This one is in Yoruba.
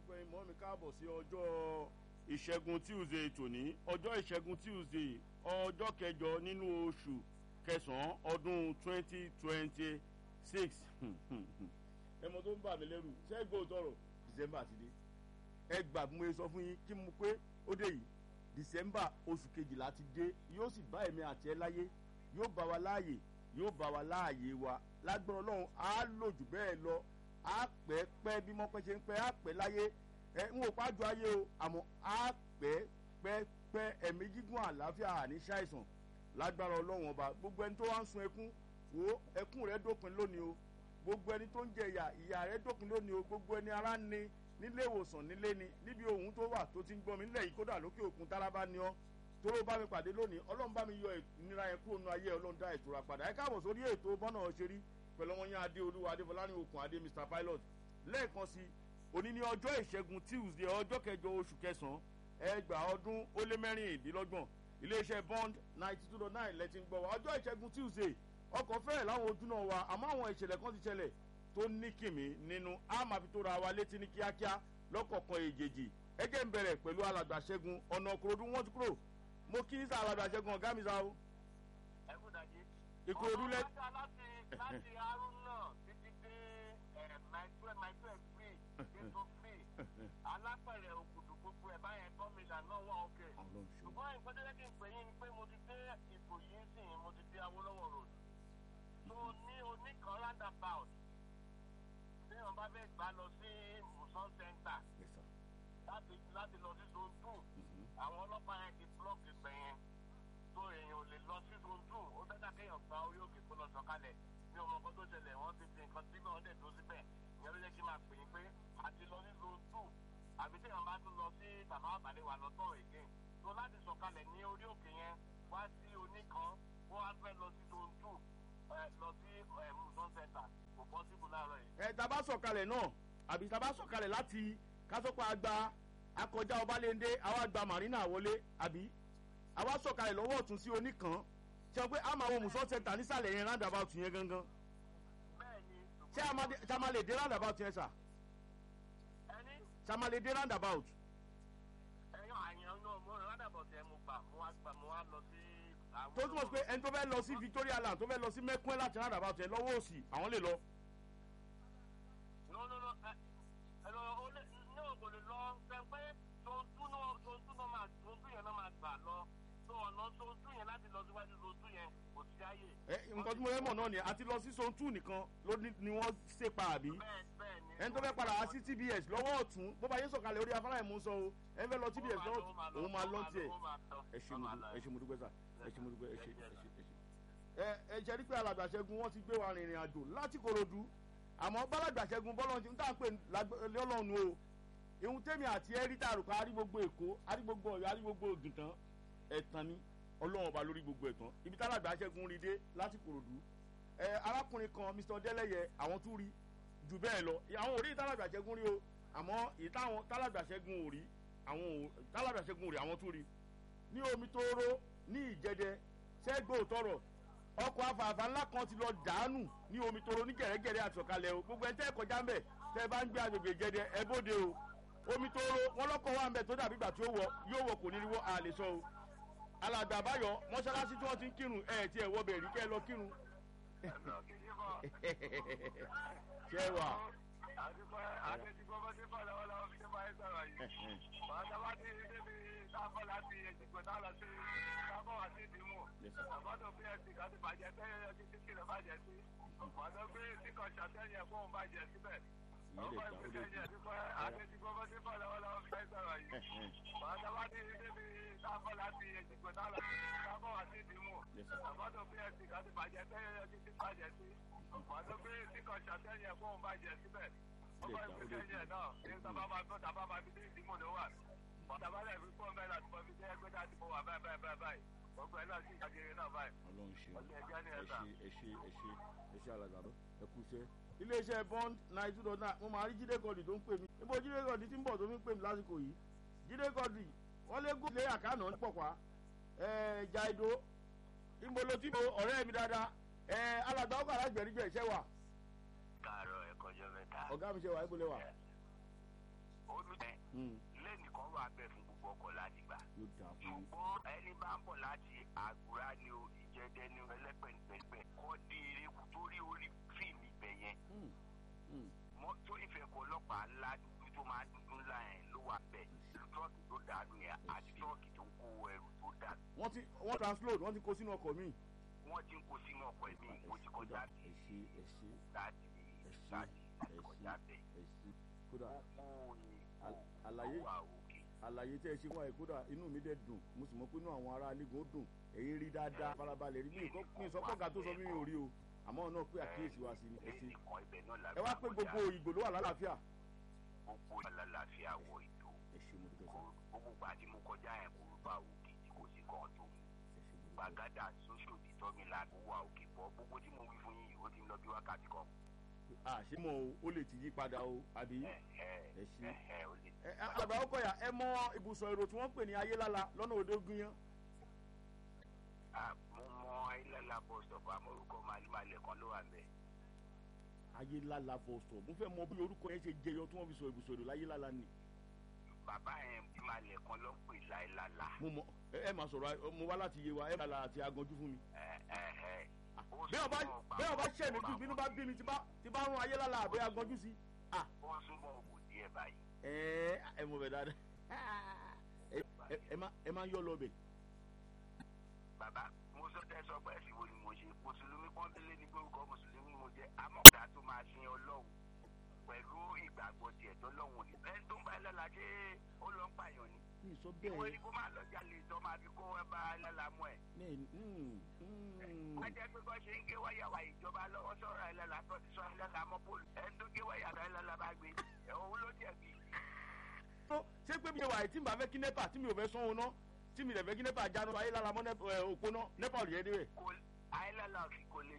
gbogbo ẹ̀yin mọ́ mi káàbọ̀ sí ọjọ́ ìṣẹ́gun tuesday tòní ọjọ́ ìṣẹ́gun tuesday ọjọ́ kẹjọ nínú oṣù kẹsàn-án ọdún twenty twenty six ẹmọ tó ń bà mí lẹ́rù ṣẹ́gbó tọrọ december ti dé ẹ gbà mo sọ fún yín kí mo pé ó dé yìí december oṣù kejìlá ti dé yóò sì bá èmi àti ẹ láyé yóò bá wa láàyè yóò bá wa láàyè wa lágbára ọlọ́run á lò jù bẹ́ẹ̀ lọ á pẹ́ pẹ́ bí mọ́pẹ́ ṣe ń pẹ́ á pẹ́ láyé ẹ ń wò pájú ayé o àmọ́ á pẹ́ pẹ́ pẹ́ ẹ̀mí gígùn àlàáfíà àní ṣàìsàn lágbára ọlọ́run ọba gbogbo ẹni tó wá ń sun ẹkún wo ẹkún rẹ dópin lónìí o gbogbo ẹni tó ń jẹ ìyà ìyà rẹ dópin lónìí o gbogbo ẹni ara ń ni nílé ìwòsàn nílé ni níbi ohun tó wà tó ti ń gbọ́ mi nílẹ̀ yìí kódà lókè òkun tálábà ni ọ́ tóró bá mi pàdé lónìí ọlọ́run bá mi yọ ìnira yẹn kúrò nínú ayé ọlọ́run dá ìtura padà ẹ káàbọ̀ sórí ètò bọ́nà ṣeré pẹ̀lú ọmọ yẹn adé olúwa adéfọláni okùn adé mr pilot lẹ́ẹ̀kan sí òní ní ọjọ́ ìṣẹ́gun tuesday ọjọ́ kẹjọ oṣù kẹsàn-án ẹgbàá ọdún ó lé mẹ́rìndínlọ́gbọ̀n iléeṣẹ́ bond ninety two dot nine lẹ́tí ń gbọ́ wa ọjọ́ ìṣẹ́gun tuesday ọkọ̀ fẹ́rẹ̀ láwọn ojú náà wa àmọ́ àwọn ìṣẹ̀lẹ̀ kan ti ṣẹlẹ̀ tó ní kìmí nínú a máa fi tó ra wa létí ní kíákíá lọ́kọ̀ọ̀kan èjèèjì ẹgẹ́ ń bẹ̀rẹ̀ pẹ̀lú alàgbà ṣẹ́gun ọ̀nà òkúrodú wọ́n ti kúrò mo kí ní sá alàgbà ṣẹ́gun ọ̀gá mi sá o. ẹ kú dàjí. ìkúrodú lẹ. ọ̀rọ̀ láti láti haruna títí dé maitre maitre free ètò free alápẹ̀rẹ̀ òkùdù gbogbo ẹ̀ báyẹn gọ́mìnà náà wà òkè. ṣùgbọ́n nǹkan tó yẹ kí n pè yín ni pé mo ti dé ìbò yìí sìn mo ti dé awolowo road. tó ní oníkan roundabout tí wọn bá fẹ́ gbà lọ sí musan center láti láti lọ sí zone two àwọn ọlọ́pàá yẹn ti blọọkì gbẹ̀yẹn tó èèyàn ò lè lọ sí zone two ó fẹ́ dàkéèyàn gba orí òkè kó lọ sọ̀kalẹ̀ ní ọmọ kan tó ṣẹlẹ̀ wọ́n ti fi nǹkan síbẹ̀ wọ́n dẹ̀ tó síbẹ̀ ìyẹn ló jẹ́ kí n máa pè é pé àti lọ sí zone two àbí tí èèyàn bá tún lọ sí bàbá àbálẹ̀ wà lọ́tọ̀ again tó láti sọ̀kalẹ̀ ní orí òkè yẹn wá sí oníkan ó wá fẹ́ lọ sí zone two lọ sí musan center kò pọ́sibú láàárọ̀ yìí. ẹ tá a bá sọ̀kalẹ̀ náà àbí tá a bá sọ̀kalẹ̀ láti kásọ̀pọ̀ àgbà akọjá ọbalẹ́ndé àwa gba marina wọlé àbí àwa sọ̀kalẹ̀ lọ́wọ́ ọ̀tún sí oníkan ṣe pé a máa wo musan center nísàlẹ̀ yẹn roundabout yẹn gangan bẹ́ẹ̀ni ṣé a máa lè dé roundabout yẹn sà ẹni ṣé a máa lè dé roundabout. ẹyọ àyàn náà mo rìn ládàbọ̀ tẹ mo gbà mo wá gbà mo wá lọ sí. àwọn tó túmọ̀ sí pé ẹni tó fẹ́ lọ sí victoria land tó fẹ́ lọ sí mẹ́kún láti roundabout yẹn lọ́wọ́ òsì àwọn lè lọ. no no no ẹ ẹ lọ o lè ní o kò lè lọ fẹ pé tontu náà tontu náà máa tontu yẹn náà máa gbà lọ tó ọ̀nà tontu yẹn láti lọ síwájú tontu yẹn kò sí àyè. ẹ nǹkan tí mo fẹ́ mọ̀ náà ni àti lọ sí zone two nìkan ló ní ni wọ́n ṣe pa àbí bẹ́ẹ̀ bẹ́ẹ̀ ni. ẹni tó fẹ́ padà wá sí tbs lọ́wọ́ ọ̀tún bó bá yé sọ̀kalẹ̀ orí afárá ìmú sọ o ẹni fẹ́ lọ tbs lọ́wọ́ òun máa lọ tiẹ̀ ẹ ṣe mo dú- ẹ ṣe mo dúpẹ́ sà ẹ ṣe mo dúpẹ́ ẹ ṣe ẹ ṣe ẹ ṣe. ẹ ẹ ṣe rí pé alàgbà ṣẹ́gun wọ́n ti gbé wa rìnrìn àjò láti korodu àmọ́ bálàgbà ṣẹ́gun bọ́lọ́run ti ń tà ń pè lọ́lọ́run o ìhun tèmi àti ẹ rí tààrùkọ arí gbogbo èkó arí gbogbo ọ̀yọ́ arí gbogbo ògìntàn ẹ̀tàn ni ọlọ́run ọba lórí gbogbo ẹ̀tàn ibi tálàgbà ṣẹ́gun rí dé láti korodu ẹ arákùnrin kan mr ọdẹlẹyẹ àwọn tún rí jù bẹ́ẹ̀ lọ àwọn ò rí tálàgbà ṣẹ́gun rí o àmọ́ èyí táwọn tálàgbà ṣẹ́gun ò rí àwọn ò tálàgbà ṣẹ́gun ò rí àwọn tún rí ní omi tó ró ní ìjẹdẹ ṣẹ́gbó tọrọ ọkọ̀ afààfà ńlá kan ti lọ dànù ní omi tó ró ní gẹ̀rẹ́gẹ̀rẹ́ àtọ̀kalẹ̀ o gbogbo ẹ̀ tẹ́ ẹ̀ kọjá ń bẹ̀ tẹ́ ẹ bá ń gbé agbègbè ìjẹdẹ ẹ bóde o omi tó ró wọn lọ́kọ̀ wà ń bẹ̀ tó dàbí ìgbà tí ó wọ yóò wọ kò ní rí wọ́ àlè sọ o alàgbà àbáyọ mọ́ṣáláṣí tí wọ́n ti ń kírun ẹ̀ tí ẹ̀ wọ́ bẹ̀ rí kẹ́ ẹ lọ kírun ṣé ẹ wà. àdúgbò àdéjúgbò bó ti bọ̀ lọ́wọ́lọ́wọ́ fi ṣe máa ń sọ̀rọ̀ yìí. bàtà bá ti rí débi sábọ̀ láti èjìgbò náà lọ sí sábọ̀ wá sí ìdìmú. àbọ̀dọ̀ bí ẹ̀sìn kan ti bàjẹ́ tẹ́lẹ̀ ẹ̀sìn tí kìlọ̀ bàjẹ́ sí. bàtà gbé síkọ̀ ṣàtẹ́yìn ẹ̀kọ́ òun bàjẹ́ síbẹ̀. ọkọ̀ ìpínlẹ̀ àdúgbò àdéjúgbò bó ti bọ̀ lọ́wọ́lọ́wọ́ fi ṣe ń sọ̀rọ̀ yìí. bàtà bá ti rí débi sábọ̀ láti èjìgbò náà lọ sí sábọ̀ wá sí ìdìmú. àbọ̀dọ̀ bí ẹ̀sìn kan ti bàjẹ́ tẹ́lẹ̀ ẹ̀sìn tí bàjẹ́ sí. bàtà gbé síkọ̀ ṣàtẹ́yìn ẹ̀kọ́ òun bàjẹ́ síbẹ̀ ọkọ ìpínlẹ̀ yẹn náà ní sábà máa gbọ́ sábà máa fi dé ìdímọ̀ ló wà ọ̀tàbálẹ̀ fi fún ọmọ ẹ̀ láti mọ fi dé ẹgbẹ́ láti mọ wà báyìí báyìí báyìí báyìí gbogbo ẹ̀ náà sì ìjàgere náà báyìí. ọlọ́run ṣe Ọlọ́run ẹja ni ẹ ẹ sà. ṣe ẹ ṣe ẹ ṣe ẹ ṣe alàgbà lọ ẹ kú iṣẹ́. iléeṣẹ́ bond nine two dot nine mo máa rí jíde gọ́ọ̀dì tó ń pè mí níbo jíde gọ́ọ̀dì tí ń bọ̀ tó fi ń pè mí lásìkò yìí jíde gọ́ọ̀dì wọ́n lé gòkè lé àkànà ń pọ̀pá ẹ̀ jaido ìmọ̀lò tí mo ọ̀rẹ́ mi dáadáa ẹ̀ alàgbà ọkọ̀ alágbẹ̀rígbẹ̀ ṣẹ́ wà káàárọ̀ ẹ̀kọ́jọ́ mẹ́ta. ọ̀gá mi ṣe wà ìbúlẹ̀ wà omi ẹ̀ lẹ́nìkan wà bẹ́ẹ̀ fún gbogbo ọkọ̀ láti gbà. yóò dáa fún yín. ṣùgbọ́n ẹni bá ń bọ̀ láti àgùrá ni o ìjẹ́dẹ́ ni o ẹlẹ́pẹ̀ẹ́pẹ̀ẹ́pẹ̀ kọ́ di erékù torí orí fíìmù ibẹ̀ yẹn. Mm, mm. mọ́tò ìfẹ̀kọ̀ ọlọ́pàá ńlá dúdú tó máa dúdú ńlá yẹn ló wà bẹ́ẹ̀ tírọ́ọ̀kì tó dànù yẹn àti tírọ́ọ̀kì tó ń kó ẹrù tó dànù. wọ́n ti wọ́n transload wọ́n ti kó sínú ọkọ̀ mi. wọ́n ti ń kó sínú ọkọ̀ ẹ̀mí mo ti kọjá ẹ ṣe ẹ ṣe láti ẹ ṣe láti ẹ ṣe kọjá bẹ́ẹ̀. ẹ ṣe kódà gbogbo ni Al- àlàyé ó wà òkè. àlàyé tẹ́ ẹ ṣe wáyé kódà inú mi dẹ̀ dùn mo sì mọ̀ pé inú àwọn ará alégún ó dùn èyí rí dáadáa farabalẹ̀ rí mi nǹkan mi sọ kọ́ga tó sọ mí mi ò rí o àmọ́ náà pé àkíyèsí wa sí ni ẹ ṣe lẹ́yìn kan ibẹ̀ náà la ẹ wá pé gbogbo ìgbò ló wà lálàáfíà. gbogbo alálàáfíà wọ ìlú ẹ ṣe mo dúpẹ́ kò sọ gbogbo gbà tí mo kọjá yẹn kò bá òkè tí kò sí kan tó mú. ẹ ṣe mo dúpẹ́ gbàgádà sóṣò títọ́ mi là ó wà òkè bọ́ gbogbo tí mo wí fún yín ó ti ń lọ bí wákàtí kan. à ṣé mo ó lè ti yí padà o àbí ẹ ẹ ẹ ṣe. ẹ ẹ ó lè. ẹ ẹ, àgbà ọkọ yà ẹ mọ ibùsọ̀ èrò tí wọ́n ń pè ní ayélála lọ́nà òde ogun yẹn. Ah, mo mọ ilẹ̀lá bus stop amórúkọ màlúmàlẹ̀ kan ló wà bẹ́ẹ̀. ayélála bọ̀sọ̀ mo fẹ́ mọ bí orúkọ yẹn ṣe jẹyọ tí wọ́n fi sọ ibùsọ̀ èrò láyélála ni. bàbá yẹn ìmàlẹ̀ kan ló ń pè láìlála. mo mọ ẹ ẹ máa sọ̀rọ̀ ẹ- mo wá láti yé wa ẹ máa la àti aganjú fún mi. ẹ ẹ ẹ. Ó bẹ́ẹ̀ ọba súnmọ́ ọgbà bẹ́ẹ̀ ọba kan ṣẹ̀ mí tó tí máa bínú wọ̀. bá bí mi tí bá tí bá rún ayélála àbẹ́ aganjú sí. ah ó súnmọ́ òwò díẹ̀ báyìí. ẹ ẹ mọ̀ bẹ̀ dáadáa ẹ ẹ- ẹ má ẹ má yọ lọ bẹ̀. bàbá mo sọ tẹ sọ pé ẹsìn wo ni mo ṣe mùsùlùmí pọ́nbélé ní gbórúkọ mùsùlùmí mo jẹ amọ̀dá tó máa sin ọlọ́run pẹ̀lú ìgbàgbọ́ tiẹ̀ tó lọ́hùn ni. ẹni tó ń bá ẹlẹ́la ṣé ó lọ ń pààyàn ni. mi ì sọ ìwé bẹ́ẹ̀ ni kó máa lọ jalè tó máa fi kó ẹ bá ẹlẹ́la mú ẹ̀. ní mm, mm. a jẹ́ pé bọ́ ṣe ń gé wáyà wa ìjọba lọ́wọ́ sọ̀rọ̀ ẹlẹ́la tó ti sọ ẹlẹ́la mọ́ bọ́ọ̀lù. ẹni tó gé wáyà tó ẹlẹ́la bá gbé ẹ̀ òun ló jẹ̀bi. tó ṣé pé mi ṣe wà tí n bá fẹ́ kí nẹ́pà tí mi ò fẹ́ sanwó ná tí mi lè fẹ́ kí nẹ́pà jánu ayélála mọ́ nẹ́pà òpó ná nẹ́pà ò lè yẹ dé bẹ̀. kò ayélujára kò lè